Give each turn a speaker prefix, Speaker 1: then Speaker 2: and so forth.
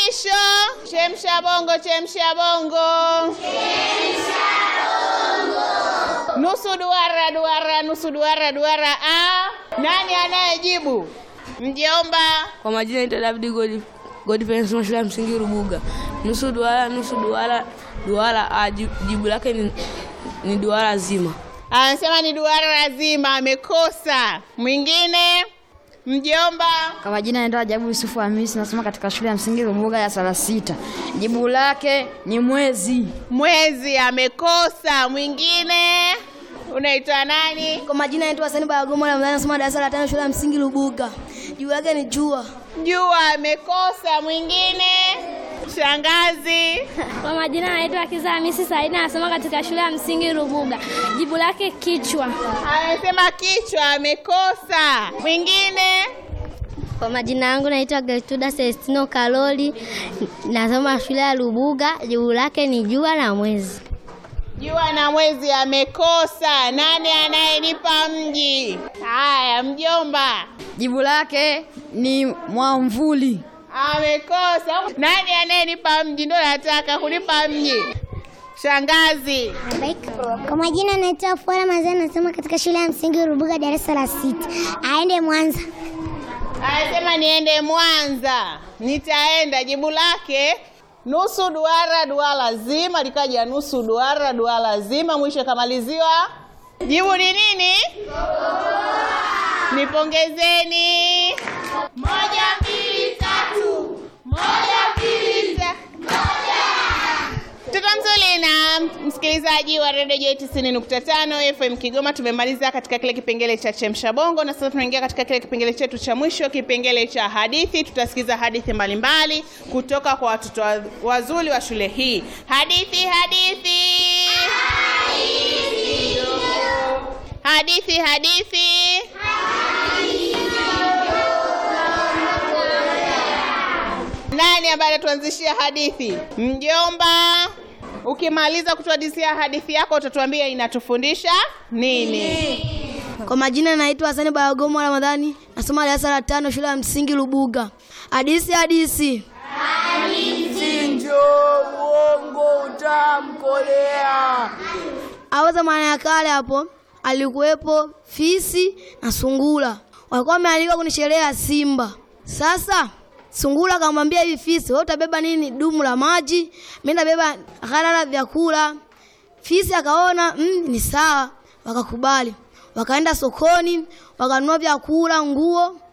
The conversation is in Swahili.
Speaker 1: mwisho. Chemsha bongo, chemsha bongo. Nusu duara, duara, nusu duara, duara. A, nani anayejibu? Mjomba.
Speaker 2: Kwa majina naitwa David God Godfrey nasoma shule ya msingi Rubuga. Nusu duara, nusu duara, duara A. Ji- Jibu lake ni, ni duara zima.
Speaker 1: Anasema ni duara lazima, amekosa. Mwingine? Mjomba.
Speaker 3: Kwa majina naitwa Ajabu Yusufu Hamisi, nasoma katika shule ya msingi Rubuga ya sala sita. Jibu lake ni mwezi.
Speaker 1: Mwezi amekosa. Mwingine? Unaitwa nani?
Speaker 4: Kwa majina naitwa Hasani Bayagoma Ramadhani nasoma darasa la tano shule ya msingi Lubuga. Juu yake ni jua.
Speaker 1: Jua amekosa. Mwingine? Shangazi.
Speaker 5: Kwa majina naitwa Kiza Hamisi Saidi nasoma katika shule ya msingi Rubuga. Jibu lake kichwa.
Speaker 1: Amesema kichwa, amekosa. Mwingine?
Speaker 5: Kwa majina yangu naitwa Gertruda Celestino Kaloli nasoma shule ya Rubuga. Jibu lake ni jua na mwezi.
Speaker 1: Jua na mwezi amekosa. Nani anayenipa mji? Haya, mjomba.
Speaker 3: Jibu lake ni mwamvuli.
Speaker 1: Amekosa. Nani anayenipa mji? Ndo nataka kunipa mji. Shangazi.
Speaker 6: Kwa majina naitwa Fuara Mazani, nasoma katika shule ya msingi Rubuga, darasa la sita. Aende Mwanza.
Speaker 1: Anasema niende Mwanza. Nitaenda. Jibu lake nusu duara, duara zima, likaja nusu duara, duara zima, mwisho kamaliziwa. Jibu ni nini? Nipongezeni. Moja, mbili, tatu. Moja, mbili, tatu. Mtoto mzuri na msikilizaji wa redio J 90.5 FM Kigoma, tumemaliza katika kile kipengele cha chemsha bongo, na sasa tunaingia katika kile kipengele chetu cha mwisho, kipengele cha hadithi. Tutasikiza hadithi mbalimbali kutoka kwa watoto wa- wazuri wa shule hii. Hadithi, hadithi, hadithi, hadithi. Nani ambaye anatuanzishia hadithi? Mjomba. Ukimaliza kutuhadithia hadithi yako utatuambia inatufundisha nini?
Speaker 4: Kwa majina naitwa Hasani Bayagoma Ramadhani nasoma darasa la tano shule ya msingi Lubuga. Hadisi hadisi.
Speaker 2: Sinjo uongo utamkolea.
Speaker 4: Hapo zamani ya kale hapo alikuwepo fisi na sungura. Walikuwa wamealikwa kwenye sherehe ya simba. Sasa sungura akamwambia hivi fisi, wewe utabeba nini? Dumu la maji, mimi nitabeba ghala la vyakula. Fisi akaona mm, ni sawa, wakakubali. Wakaenda sokoni, wakanunua vyakula, nguo,